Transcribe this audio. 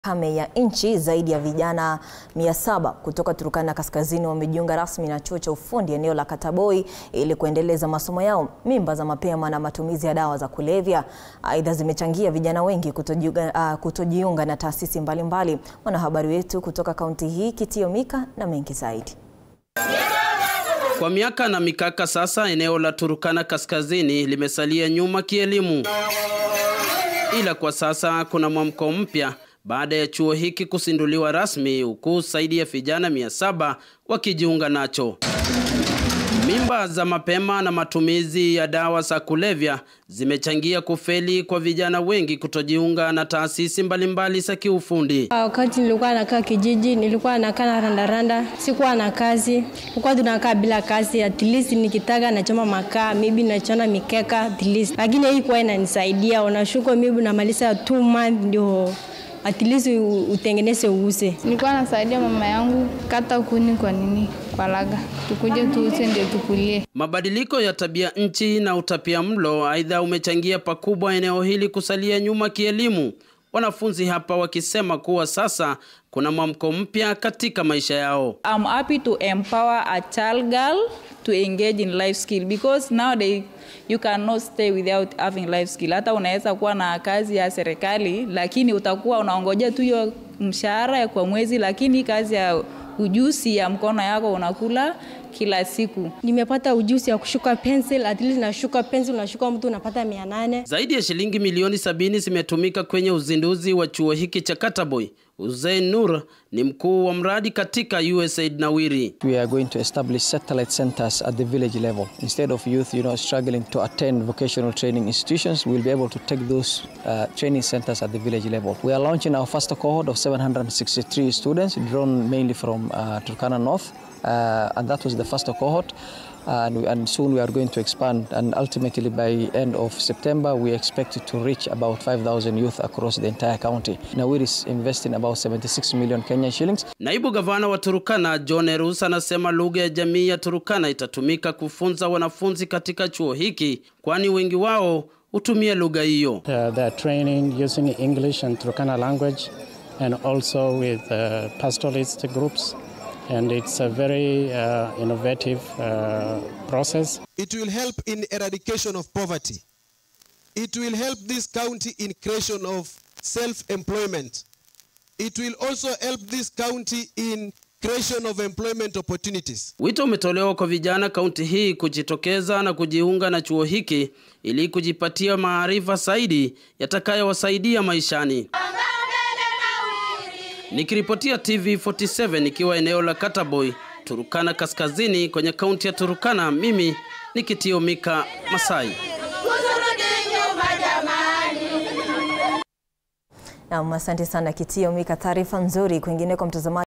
kame ya nchi zaidi ya vijana 700 kutoka Turkana Kaskazini wamejiunga rasmi na chuo cha ufundi eneo la Kataboi ili kuendeleza masomo yao. Mimba za mapema na matumizi ya dawa za kulevya aidha zimechangia vijana wengi kutojiunga, uh, kutojiunga na taasisi mbalimbali. Mwanahabari wetu kutoka kaunti hii Kitio Mika na mengi zaidi. Kwa miaka na mikaka sasa, eneo la Turkana Kaskazini limesalia nyuma kielimu, ila kwa sasa kuna mwamko mpya baada ya chuo hiki kusinduliwa rasmi, huku zaidi ya vijana mia saba wakijiunga nacho. Mimba za mapema na matumizi ya dawa za kulevya zimechangia kufeli kwa vijana wengi kutojiunga na taasisi mbalimbali za kiufundi. Wakati nilikuwa nakaa kijiji, nilikuwa nakaa na randaranda, sikuwa na kazi, tulikuwa tunakaa bila kazi. At least nikitaka nachoma makaa, maybe nachona mikeka at least, lakini hii kwa inanisaidia. Unashuka maybe unamaliza two months ndio at least utengeneze uuse. Nilikuwa nasaidia mama yangu kata kuni kwa nini kwa laga, tukuje tuuse ndio tukulie. Mabadiliko ya tabia nchi na utapia mlo aidha umechangia pakubwa eneo hili kusalia nyuma kielimu, wanafunzi hapa wakisema kuwa sasa kuna mwamko mpya katika maisha yao. I'm happy to empower a child girl to engage in life skill because nowadays you cannot stay without having life skill. Hata unaweza kuwa na kazi ya serikali lakini utakuwa unaongojea tu hiyo mshahara kwa mwezi, lakini kazi ya ujuzi ya mkono yako unakula kila siku. Nimepata ujuzi ya kushuka pencil, at least nashuka pencil, unashuka mtu unapata mia nane. Zaidi ya shilingi milioni sabini zimetumika kwenye uzinduzi wa chuo hiki cha Kataboi. Hussein Nur ni mkuu wa mradi katika USAID Nawiri. We are going to establish satellite centers at the village level. Instead of youth, you know, struggling to attend vocational training institutions, we'll be able to take those uh, training centers at the village level. We are launching our first cohort of 763 students, drawn mainly from uh, Turkana North, uh, and that was the first cohort. And, and soon we are going to expand and ultimately by end of September we expect to reach about 5,000 youth across the entire county. Nawiri is investing about 76 million Kenyan shillings. Naibu gavana wa Turukana John Erus anasema lugha ya jamii ya Turukana itatumika kufunza wanafunzi katika chuo hiki kwani wengi wao hutumia lugha hiyo. Uh, they are training using English and Turkana language and also with uh, pastoralist groups and it's a very uh, innovative uh, process. It will help in eradication of poverty. It will help this county in creation of self-employment. It will also help this county in creation of employment opportunities. Wito umetolewa kwa vijana kaunti hii kujitokeza na kujiunga na chuo hiki ili kujipatia maarifa zaidi yatakayowasaidia maishani. Nikiripotia TV47 ikiwa eneo la Kataboi, Turukana Kaskazini kwenye kaunti ya Turukana, mimi ni Kitio Mika Masai. Naam, asante sana Kitio Mika, taarifa nzuri. Kwingineko mtazamaji